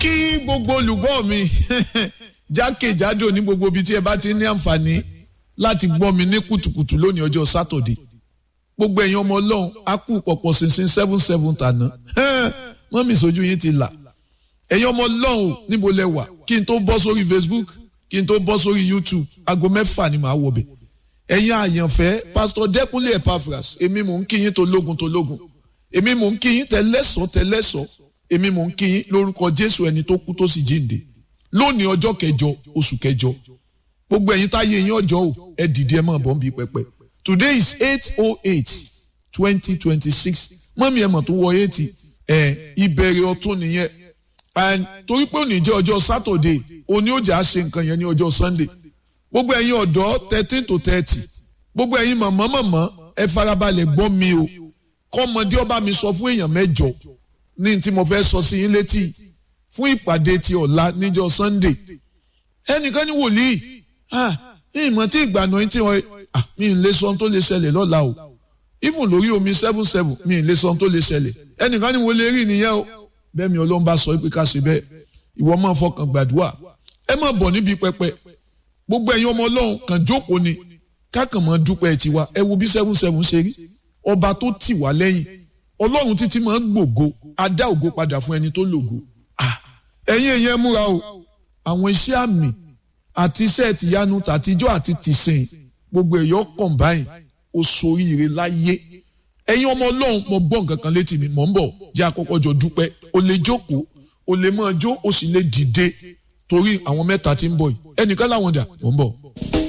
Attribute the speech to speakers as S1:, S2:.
S1: kí gbogbo olùgbọ́ mi jákèjádò ní gbogbo ibi tí ẹ bá ti ní àǹfààní láti gbọ́ mi ní kùtùkùtù lónìí ọjọ́ sátọ̀dé gbogbo ẹ̀yin ọmọ ọlọ́run á kú pọ̀pọ̀ ṣinṣin seven seven tàná mọ́mí ìsojú yín ti là ẹ̀yin ọmọ ọlọ́run níbo lẹ wà kí n tó bọ́ sórí Facebook kí n tó bọ́ sórí YouTube aago mẹ́fà ni màá wọbẹ̀ ẹ̀yin àyànfẹ́ pásítọ̀ Dẹ́kunlé Epaphras èmi mò ń kí yín tológun tológun èmi mò ń kí yín tẹlẹ́sọ̀ tẹlẹ́sọ̀ èmi mò ń kí yín lórúkọ Jésù ẹni tó kú tó sì jíǹde lónìí ọjọ́ kẹjọ oṣù kẹjọ gbogbo ẹ̀yin táyé yín ọjọ́ o ẹ dìde ẹ máa bọ̀ ń bí pẹpẹ today is eight oh eight twenty twenty six mọ́mí ẹ̀ mọ̀ tó wọ eighty ẹ̀ ìbẹ̀rẹ̀ ọ̀tún nìyẹn and torí pé òní jẹ́ ọjọ́ Saturday òní ó jà á ṣe nǹkan yẹn ní ọjọ́ Sunday gbogbo ẹ̀yin ọ̀dọ́ thirteen to thirty gbogbo ẹ̀yin mọ̀mọ́ mọ̀mọ́ ẹ farabalẹ̀ gbọ́ mi o kọ́mọdé ọba mi sọ fún èèyàn mẹ́jọ ní tí mo fẹ́ sọ sí yín létí fún ìpàdé ti ọ̀la níjọ́ Sunday ẹnìkan ní wòlíì ìmọ̀ tí ìgbàna yín tí wọ́n mi ì lè sọ ohun tó lè ṣẹlẹ̀ lọ́la o even lórí omi seven seven mi ì lè sọ ohun tó lè ṣẹlẹ̀ ẹnìkan ní wo lè rí nìyẹn o bẹ́ẹ̀ mi ọlọ́run bá sọ pé ká ṣe bẹ́ẹ̀ ìwọ máa fọkàn gbàdúrà ẹ má bọ̀ níbi pẹpẹ gbogbo ẹ̀yin ọmọ ọlọ́run kàn jókòó ni kákan mọ́ dúpẹ́ tiwa ẹ wo bí seven seven ṣe rí ọba tó tì wá lẹ́yìn ọlọ́run títí máa ń gbògo adá ògo padà fún ẹni tó lògo ẹ̀yin èèyàn múra o àwọn iṣẹ́ àmì àti iṣẹ́ tìyanu tàtijọ́ àti tìsìn gbogbo ẹ̀yọ́ kọ̀ǹbáyìn oṣooríire láyé ẹ̀yin ọmọ ọlọ́run mo gbọ́ nǹkan kan létí mi mò ń bọ̀ jẹ́ àkọ́kọ́ jọ dúpẹ́ o lè jókòó o lè máa jó o sì lè dìde torí àwọn mẹ́ta tí ń bọ̀ yìí ẹnìkan láwọn dà mò ń bọ̀.